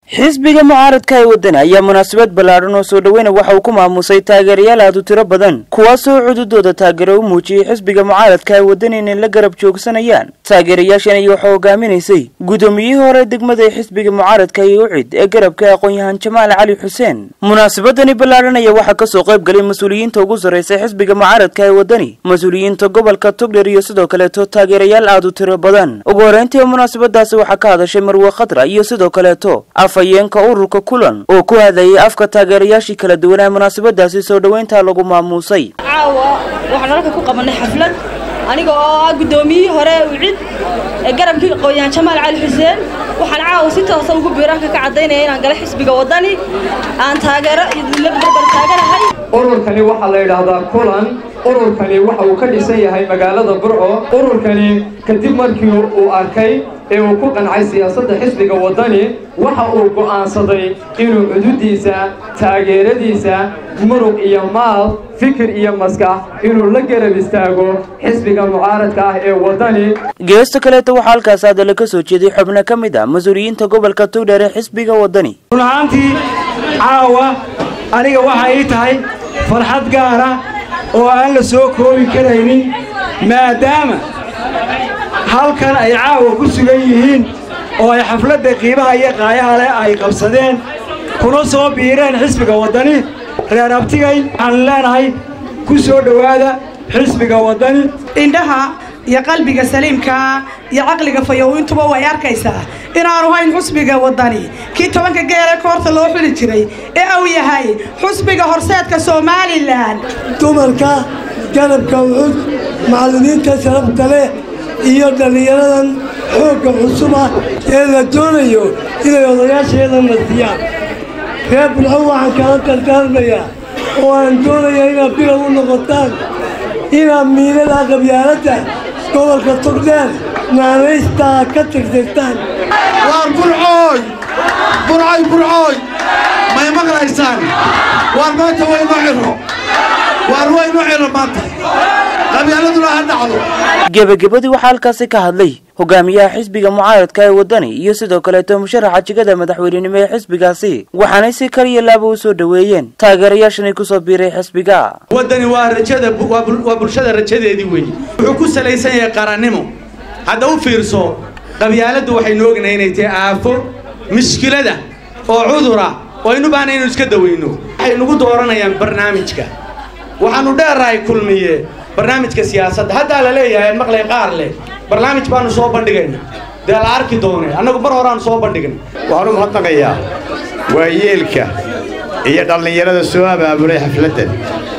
xisbiga mucaaradka ee wadani ayaa munaasabad ballaadhan oo soo dhoweyna waxa uu ku maamusay taageerayaal aad u tiro badan kuwaasoo cududooda taageero u muujiyey xisbiga mucaaradka ee wadani inay la garab joogsanayaan taageerayaashan iyo waxaa hogaaminaysay guddoomiyihii hore degmada ee xisbiga mucaaradka iyo ucid ee garabka aqoon-yahan jamaal cali xuseen munaasabadani ballaadhan ayaa waxaa kasoo qayb galay mas-uuliyiinta ugu sarraysa xisbiga mucaaradka ee wadani mas-uuliyiinta gobolka togdher iyo sidoo kaleeto taageerayaal aad u tiro badan ugu horreyntii munaasabadaasi waxaa ka hadashay marwe khadra iyo sidoo kaleeto afhayeenka ururka kulan oo ku hadlayay afka taageerayaashii kala duwanaa munaasabadaasi soo dhoweynta lagu maamuusay caawa waxaan halka ku qabanay xaflad aniga oo ah guddoomiyihii hore ucid ee garabkii aqoon-yahan jamaal cali xuseen waxaan caawa si toosa ugu biiraanka ka caddaynaya inaan gala xisbiga waddani aan taageero la barbar taaganahay ururkani waxaa la yidhaahdaa kulan ururkani waxa uu ka dhisan yahay magaalada burco ururkani kadib markii uu arkay ee uu ku qancay siyaasadda xisbiga waddani waxa uu go'aansaday inuu cududiisa taageeradiisa muruq iyo maal fikir iyo maskax inuu la garab istaago xisbiga mucaaradka ah ee waddani geesta kaleeto waxaa halkaas hadalla ka soo jeeday xubno ka mid ah mas-uuliyiinta gobolka togdheer ee xisbiga waddani run ahaantii caawa aniga waxay ii tahay farxad gaara oo aan la soo koobi karaynin maadaama halkan ay caawa ku sugan yihiin oo ay xafladda qiimaha iyo qaayaha leh ay qabsadeen kuna soo biireen xisbiga waddani reer abtigay waxaan leenahay ku soo dhowaada xisbiga waddani indhaha iyo qalbiga saliimkaa iyo caqliga fayowintuba way arkaysaa inaanu hayn xusbiga waddani kii tobanka geele koorta loo xuli jiray ee uu yahay xusbiga horseedka somalilan dumarka garabka ucud macallimiinta sharafta leh iyo dhallinyaradan xoogga cusuba ee la doonayo inay odayaasheeda nasiyaan reer bulxo waxaan kala dardaarmayaa oo aan doonaya inaad bilow u noqotaan inaad miilada qabyaaladda gobolka togdheer naanaystaa ka tirtirtaan waar burcooy burcooy burcooy may maqlaysaan waar maanta waynu xirro waar waynu xirro maanta qabyaaladuna ha dhacdo gebagabadii waxaa halkaasi ka hadlay hogaamiyaha xisbiga mucaaradka ee waddani iyo sidoo kaleeto musharaxa jigada madaxweynenimo ee xisbigaasi waxaanay si kaliya laaba u soo dhoweeyeen taageerayaashanay kusoo biiray xisbiga waddani waa rajada waa bulshada rajadeedii weeye wuxuu ku salaysan yahay qarannimo hadda u fiirso qabyaaladdu waxaynu ognahay inay tahay aafo mushkilada oo cudura oo aynu baahna inaynu iska dawayno waxay nagu dooranayaan barnaamijka waxaannu dheerahay kulmiye barnaamijka siyaasadda haddaa la leeyahay maqlay qaar leh barnaamij baanu soo bandhigayna dee la arki doone annagu mar horeaanu soo bandhignay waxaan u mahadnaqayaa waayeelka iyo dhallinyarada soo abaabulay xafladdan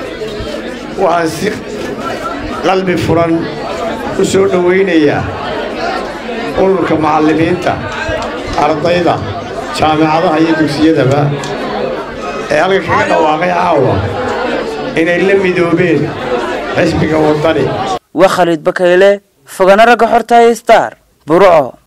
waxaan si qalbi furan u soo dhowaynayaa ururka macallimiinta ardayda jaamicadaha iyo dugsiyadaba ee halka kaga dhawaaqay caawa inay la midoobeen xisbiga waddani waa khaliid bakayle fogana ragga xortaaya star burco